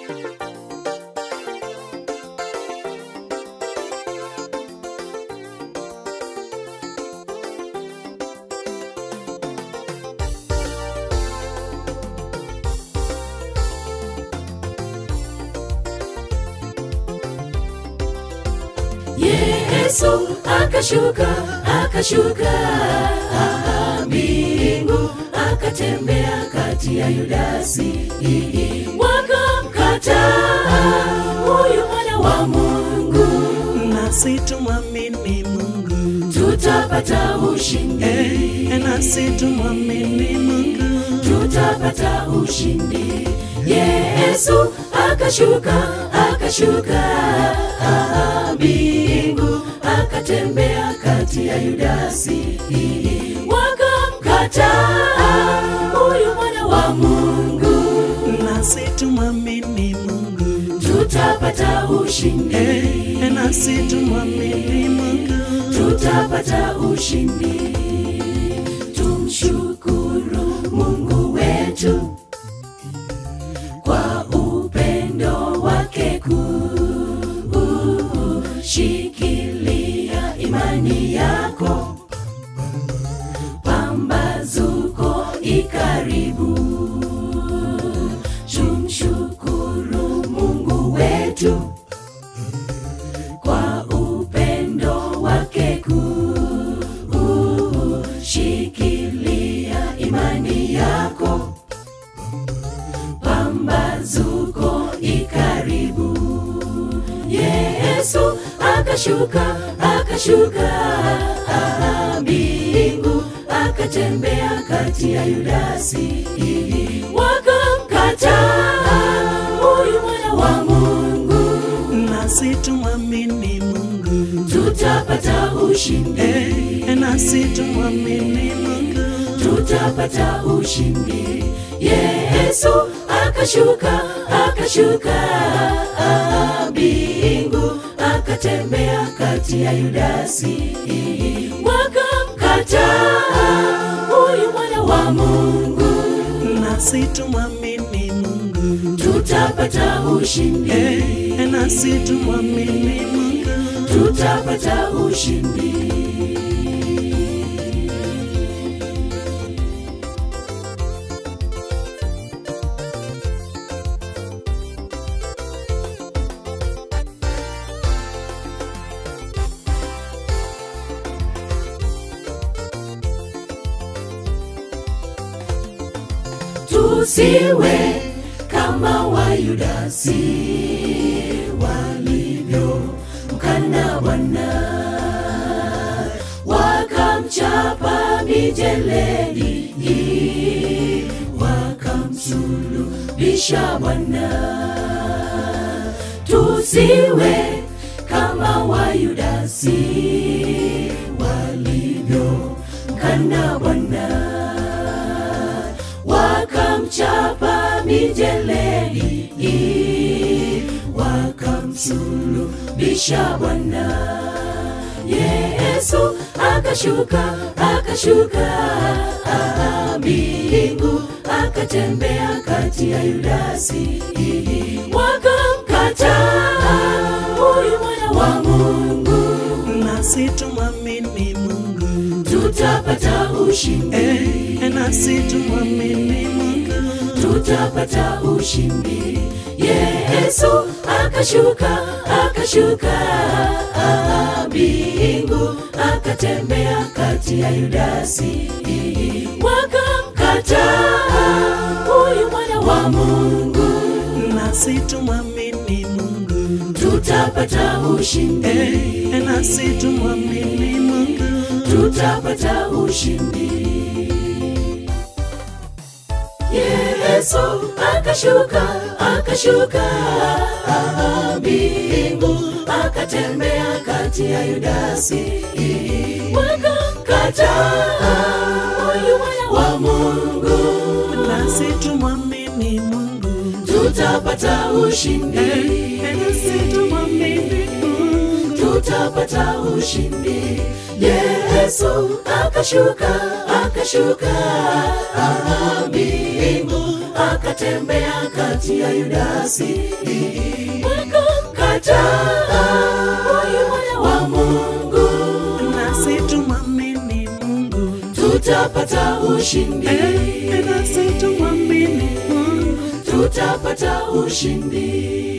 Yesu akashuka akashuka aha, mbingu akatembea kati ya Yudasi wakamkataa huyu mwana wa Mungu, nasi tumwamini Mungu, tutapata ushindi, eh, nasi tumwamini Mungu, tutapata ushindi. Yesu akashuka akashuka aha, mbingu akatembea kati ya Yudasi wakamkataa huyu mwana wa Mungu, nasi tumwamini Mungu, tutapata ushindi, eh, nasi tumwamini Mungu, tutapata ushindi. Tumshukuru Mungu wetu kwa upendo wake kuu. Shikilia imani yako, pambazuko ikaribu. Tumshukuru Mungu wetu kwa upendo wake kuu. Shikilia imani yako, pambazuko ikaribu. Yesu akashuka akashuka aha, mbingu akatembea kati ya Yudasi wakamkataa huyu mwana wa Mungu, nasi tumwamini Mungu, tutapata ushindi, eh, nasi tumwamini Mungu, tutapata ushindi. Yesu akashuka akashuka aha, mbingu akatembea kati ya Yudasi wakamkataa huyu mwana wa Mungu, nasi tumwamini Mungu, tutapata ushindi, eh, nasi tumwamini Mungu, tutapata ushindi. tusiwe kama Wayudasi walivyo mkana Bwana, wakamchapa mijeledi, wakamsulubisha Bwana. Tusiwe kama Wayudasi walivyo mkana Bwana wakamchapa mijeledi, wakamsulubisha Bwana. Yesu akashuka akashuka aha, mbingu akatembea kati ya Yudasi, wakamkataa huyu mwana wa Mungu, nasi tumwamini Mungu, tutapata ushindi eh, nasi tumwamini Mungu, tutapata ushindi. Yesu akashuka akashuka aha, mbingu akatembea kati ya Yudasi, wakamkataa huyu mwana wa Mungu, nasi tumwamini Mungu, tutapata ushindi, eh, nasi tumwamini Mungu, tutapata ushindi. Yesu akashuka akashuka aha, mbingu akatembea kati ya Yudasi, wakamkataa huyu mwana wa Mungu, nasi tumwamini Mungu, tutapata ushindi, eh, nasi tumwamini Mungu, tutapata ushindi. Yesu akashuka akashuka aha, mbingu akatembea kati ya Yudasi wakamkataa huyu mwana wa Mungu, nasi tumwamini Mungu tutapata ushindi, Eh, nasi tumwamini Mungu tutapata ushindi.